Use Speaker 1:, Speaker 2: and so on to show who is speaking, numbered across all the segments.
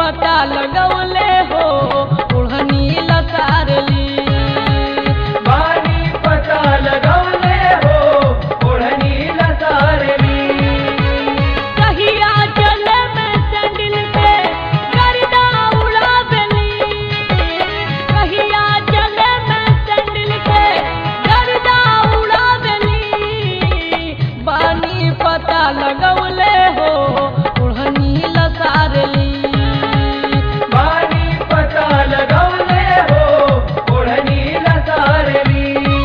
Speaker 1: पता लगौले हो ओढ़नी लसारली
Speaker 2: बानी पता लगौले हो ओढ़नी लसारली
Speaker 1: कहिया चले में सैंडल पे गर्दा उड़ावली कहिया चले में सैंडल पे गर्दा उड़ावली बानी पता लगौले हो ओढ़नी लसारली
Speaker 2: बानी पता लगौले हो ओढ़नी लसारली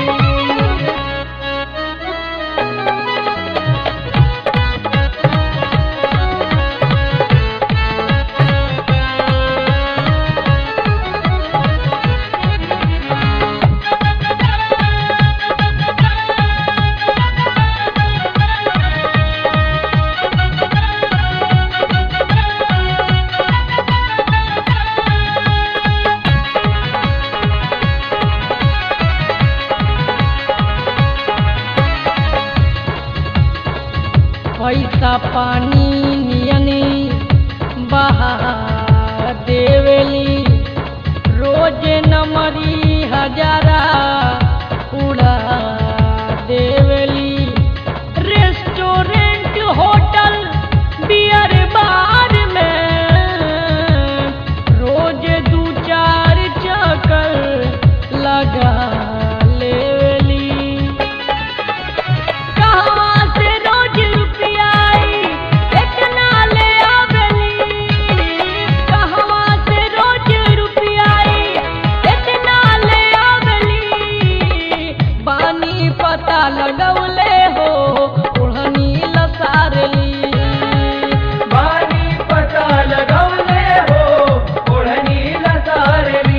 Speaker 1: पैसा पानी नियनी बहा देवेली रोज नमरी हजारा उड़ा देवेली रेस्टोरेंट होटल बियर बार में रोज दू चार चक्कर लगा लेवेली कहवा से रोज रुपया आई इतना ले आवेली कहवा से रोज रुपया आई इतना ले आवेली बानी पता लगौले हो ओढ़नी लसारली
Speaker 2: बानी पता लगौले हो ओढ़नी लसारली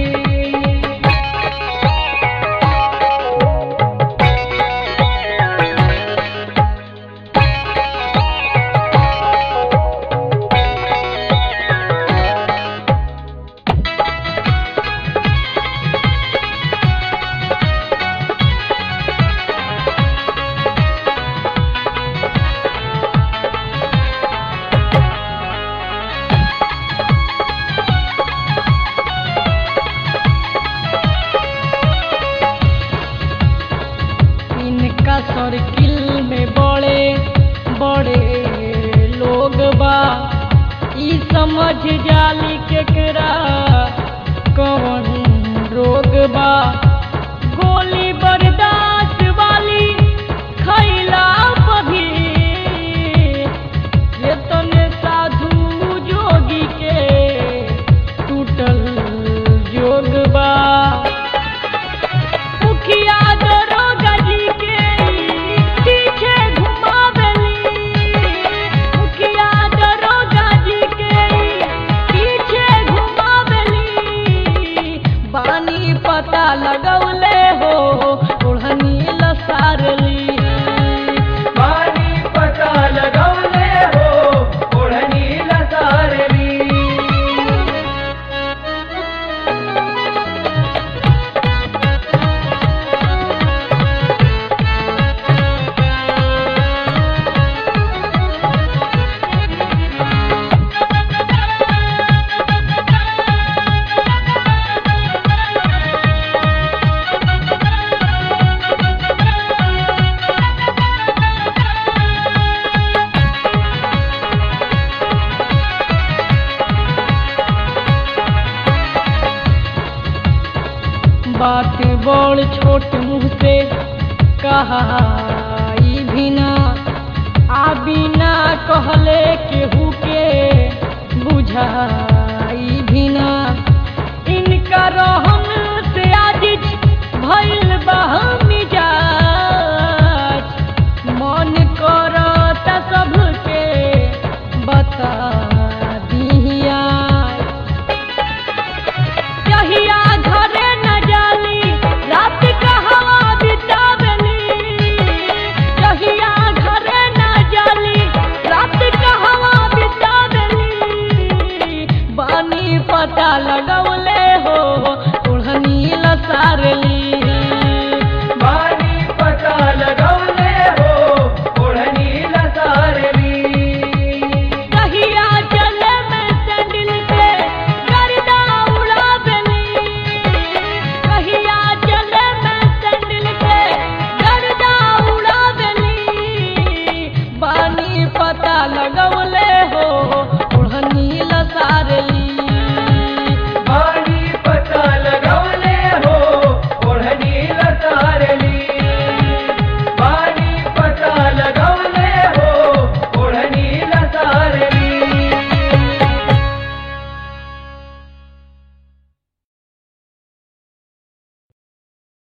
Speaker 1: इनका सर्किल में बड़े बड़े लोग बा ई समझ जाली केकरा कौन रोग बा गोली बर्दाश्त वाली खैला पभी ये तने साधु जोगी के टूटल जोग बा मुखिया दरोगा जी के पीछे घुमावली मुखिया दरोगा जी के पीछे घुमावली बानी पता लगौले हो ओढ़नी लसारली
Speaker 2: बानी पता लगौले हो ओढ़नी लसारली
Speaker 1: बात बड़ छोट मुँह से कहा ई बिना आ बिना कहले केहू के बुझाई बिना इनका रहन से आजिज भइल बा मिजाज मन करता सबके बता दिहिया कहिया घरे न जाली रात का हवा बितावली कहिया घरे न जाली रात का हवा बितावली बानी पता लगौले हो ओढ़नी लसारली